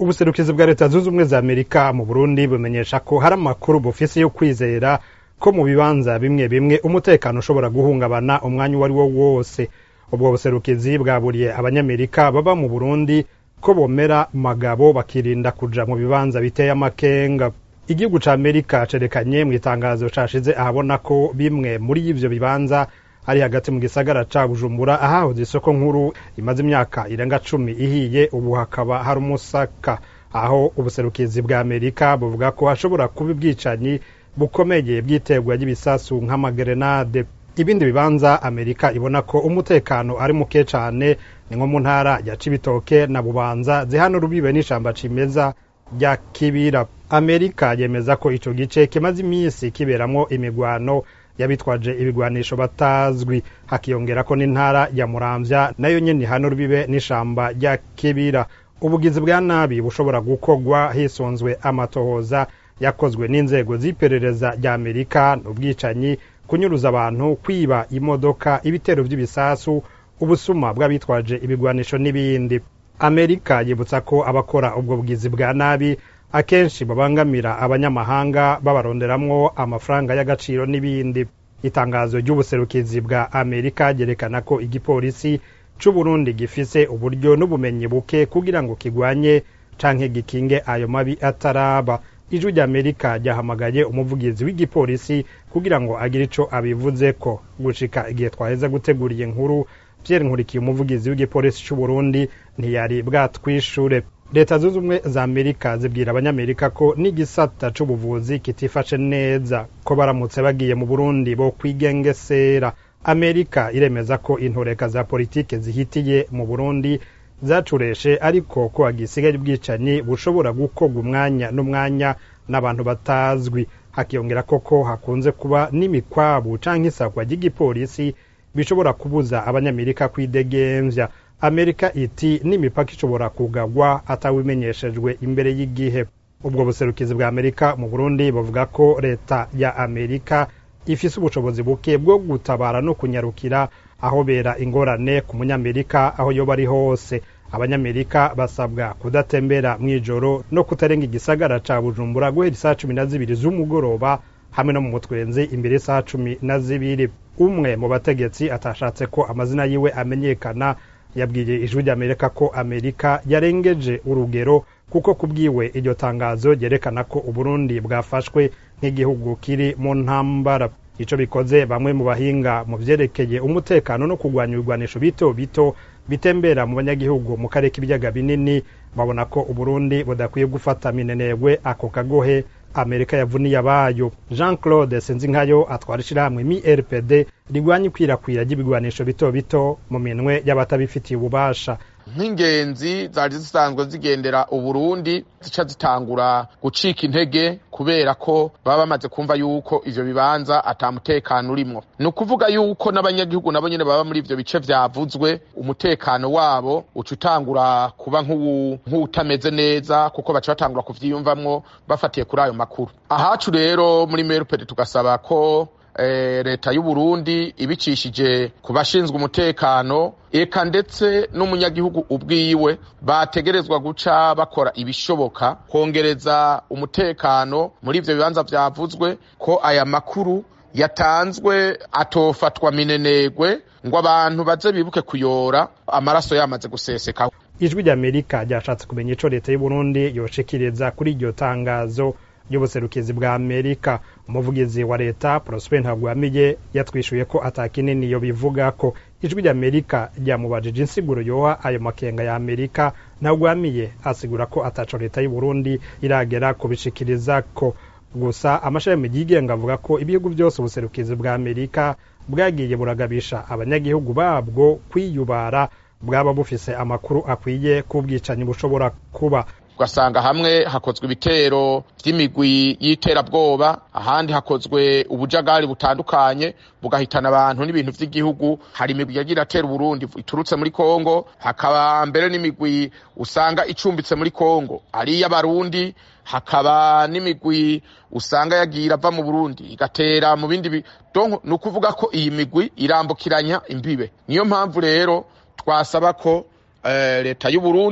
ubuserukizi bwa leta zunze ubumwe za amerika mu burundi bumenyesha ko hari amakuru bufise yo kwizera ko mu bibanza bimwe bimwe umutekano ushobora guhungabana umwanya uwo ari wo wose ubwo buserukizi bwaburiye abanyamerika baba mu burundi ko bomera magabo bakirinda kuja mu bibanza biteye amakenga igihugu ca amerika cerekanye mu itangazo cashize ahabona ko bimwe muri ivyo bibanza ari hagati mu gisagara ca bujumbura ahahoze isoko nkuru imaze imyaka irenga cumi ihiye ubu hakaba hari umusaka aho ubuserukizi bwa amerika buvuga ko hashobora kuba ubwicanyi bukomeye bw'iterwa ry'ibisasu nk'amagerenade ibindi bibanza amerika ibona ko umutekano ari muke cane ni nko mu ntara ya cibitoke na bubanza zihana urubibe n'ishamba cimeza rya kibira amerika yemeza ko ico gice kimaze imisi kiberamwo imigwano y'abitwaje ibigwanisho batazwi hakiyongera ko n'intara ya muramvya nayo nyene ihana urubibe n'ishamba rya kibira ubugizi bwa nabi bushobora gukorwa hisunzwe amatohoza yakozwe n'inzego z'iperereza rya amerika n'ubwicanyi kunyuruza abantu kwiba imodoka ibitero vy'ibisasu ubusuma bw'abitwaje ibigwanisho n'ibindi amerika yibutsa ko abakora ubwo bugizi bwa nabi akenshi babangamira abanyamahanga babaronderamwo amafaranga y'agaciro n'ibindi itangazo ry'ubuserukizi bwa amerika ryerekana ko igipolisi c'uburundi gifise uburyo n'ubumenyi buke kugira ngo kigwanye canke gikinge ayo mabi ataraba ijwi rya amerika ryahamagaye umuvugizi w'igipolisi kugira ngo agire ico abivuzeko gushika igihe twaheza gutegura iyi nkuru pierre nkurikiye umuvugizi w'igipolisi c'uburundi ntiyari bwatwishure leta zunze ubumwe za amerika zibwira abanyamerika ko n'igisata c'ubuvuzi kitifashe neza ko baramutse bagiye mu burundi bo kwigengesera amerika iremeza ko intoreka za politike zihitiye mu burundi zacureshe ariko ko hagisigaye ubwicanyi bushobora gukorwa umwanya n'umwanya n'abantu batazwi hakiyongera koko hakunze kuba n'imikwabu canke isakwa ry'igipolisi bishobora kubuza abanyamerika kwidegemvya amerika iti n'imipaka ishobora kugagwa atawimenyeshejwe imbere y'igihe ubwo buserukizi bwa amerika mu burundi buvuga ko leta ya amerika ifise ubushobozi buke bwo gutabara no kunyarukira aho bera ingorane ku munyamerika aho yoba ari hose abanyamerika basabwa kudatembera mw'ijoro no kutarenga igisagara ca bujumbura guhera isaha cumi na zibiri z'umugoroba hamwe no mu mutwenzi imbere y'isaha cumi na zibiri umwe mu bategetsi atashatse ko amazina yiwe amenyekana yabwiye ijwi ry'amerika ko amerika yarengeje urugero kuko kubwiwe iryo tangazo ryerekana ko uburundi bwafashwe nk'igihugu kiri mu ntambara ico bikoze bamwe mu bahinga mu vyerekeye umutekano no kurwanya ibigwanisho bito bito bitembera mu banyagihugu mu karere k'ibiyaga binini babona ko uburundi budakwiye gufata minenegwe ako kagohe amerika yavuniye abayo jean claude sinzinkayo atwara ishirahamwe mi rpd rigwanya ikwirakwira ry'ibigwanisho bito bito mu minwe y'abatabifitiye ububasha nk'ingenzi zari zisanzwe zigendera uburundi zica zitangura gucika intege kubera ko baba bamaze kumva yuko ivyo bibanza ata mutekano urimwo ni ukuvuga yuko n'abanyagihugu nabo nyene baba muri ivyo bice vyavuzwe umutekano wabo uca utangura kuba nk'uwutameze neza kuko baca batangura kuvyiyumvamwo bafatiye kuri ayo makuru ahacu rero muri merupede tugasaba ko leta y'uburundi ibicishije ku bashinzwe umutekano eka ndetse n'umunyagihugu ubwiwe bategerezwa guca bakora ibishoboka kongereza umutekano muri ivyo bibanza vyavuzwe ko aya makuru yatanzwe atofatwa minenegwe ngo abantu baze bibuke kuyora amaraso yamaze guseseka ijwi ry'amerika ryashatse kumenya ico leta y'uburundi yoshikiriza kuri iryo tangazo ry'ubuserukizi bwa amerika umuvugizi wa leta prosper ntagwamiye yatwishuye ko atakinini yo bivuga ko ijwi ry'amerika ryamubajije insiguro yoha ayo makenga ya amerika ntagwamiye asigura ko ataco leta y'uburundi iragera kubishikiriza ko gusa amashami yigenga avuga ko ibihugu byose ubuserukizi bwa amerika bwagiye buragabisha abanyagihugu babwo kwiyubara bwaba bufise amakuru akwiye k'ubwicanyi bushobora kuba ugasanga hamwe hakozwe ibitero vy'imigwi y'iterabwoba ahandi hakozwe ubujagari butandukanye bugahitana abantu n'ibintu vy'igihugu hari imigwi yagira atera uburundi iturutse muri kongo hakaba mbere n'imigwi usanga icumbitse muri kongo ari iy'abarundi hakaba n'imigwi usanga yagira ava mu burundi igatera mu bindi donc ni ukuvuga ko iyi migwi irambukiranya imbibe niyo mpamvu rero twasaba ko leta y'uburundi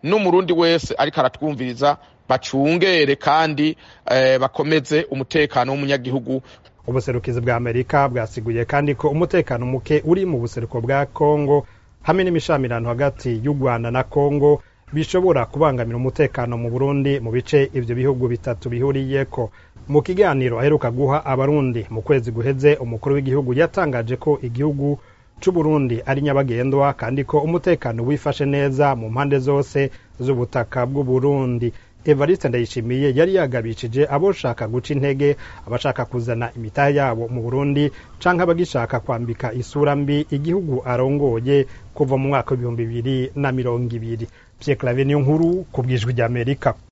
n'umurundi wese ariko aratwumviriza bacungere kandi eh, bakomeze umutekano w'umunyagihugu ubuserukizi bwa amerika bwasiguye kandi ko umutekano muke uri mu buseruko bwa kongo hamwe n'imishamirano hagati y'u rwanda na kongo bishobora kubangamira umutekano mu burundi mu bice ivyo bihugu bitatu bihuriyeko mu kiganiro aheruka guha abarundi mu kwezi guheze umukuru w'igihugu yatangaje ko igihugu c'uburundi ari nyabagendwa kandi ko umutekano wifashe neza mu mpande zose z'ubutaka bw'uburundi evariste ndayishimiye yari yagabishije aboshaka guca intege abashaka kuzana imitahe yabo mu burundi canke abagishaka kwambika isura mbi igihugu arongoye kuva mu mwaka w'ibihumbi bibiri na mirongo ibiri pierre clave niyo nkuru ku bwijwi ry'amerika